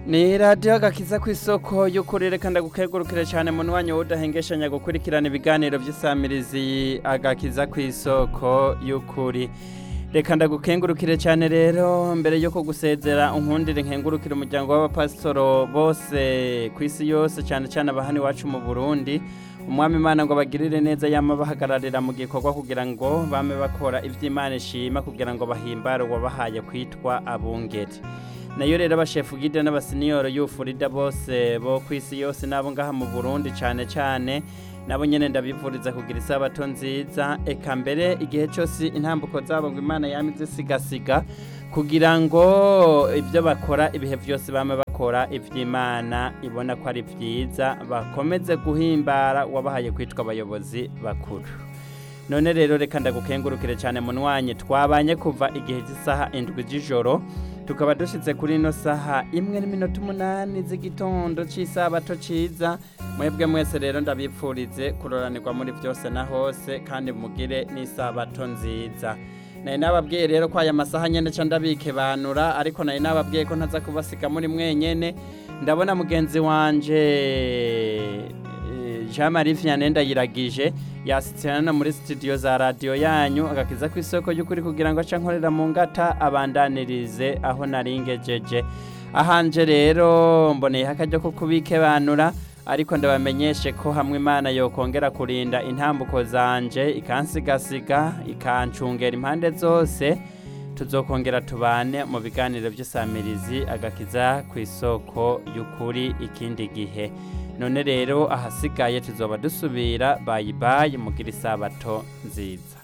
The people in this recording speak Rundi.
ni radiyo agakiza ku isoko y'ukuri reka ndagukegurukire cyane mu mwanya w'udahengeshanya gukurikirana ibiganiro by'isamirizi agakiza ku isoko y'ukuri reka ndagukengurukire cyane rero mbere yo kugusezera unkundire nkengurukire umuryango w'abapasitoro bose ku isi yose cyane cyane abahani iwacu mu burundi umwami imana ngo bagirire neza yama bahagararira mu gikorwa kugira ngo bame bakora iby'imana ishima kugira ngo bahimbare uwabahaye kwitwa abungeri nayo rero abashefu gide n'abasiniyoro y'ufurida bose bo ku isi yose n'abo ngaha mu burundi cyane cyane nabo nyine ndabivuriza kugira isabato nziza eka mbere igihe cyose intambuko zabo ngo imana yame izisigasiga kugira ngo ibyo bakora ibihe byose bame bakora iby'imana ibona ko ari byiza bakomeze guhimbara uwabahaye kwitwa abayobozi bakuru none rero reka ndagukengurukire cyane munwanye twabanye kuva igihe cy'isaha indwi z'ijoro tukaba dushyitse kuri ino saha imwe n'iminota umunani z'igitondo cy'isabato cyiza mwebwe mwese rero ndabipfurize kuroranirwa muri byose na hose kandi mugire n'isabato nziza nari nababwiye rero ko aya masaha nyine nca ndabikebanura ariko nari nababwiye ko ntaza kubasiga muri mwenyene ndabona mugenzi wanje jean marie vianney ndayiragije yasitse hano muri studio za radiyo yanyu agakiza ku isoko y'ukuri kugira ngo ace nkorera mu ngata abandanirize aho naringejeje ahanje rero mboneyeho akaryo ko kubikebanura ariko ndabamenyeshe ko hamwe imana yokongera kurinda intambuko zanje ikansigasiga ikancungera impande zose tuzokongera tubane mu biganiro by'isamirizi agakiza ku isoko y'ukuri ikindi gihe none rero ahasigaye tuzoba dusubira bayi bayi mugira isabato nziza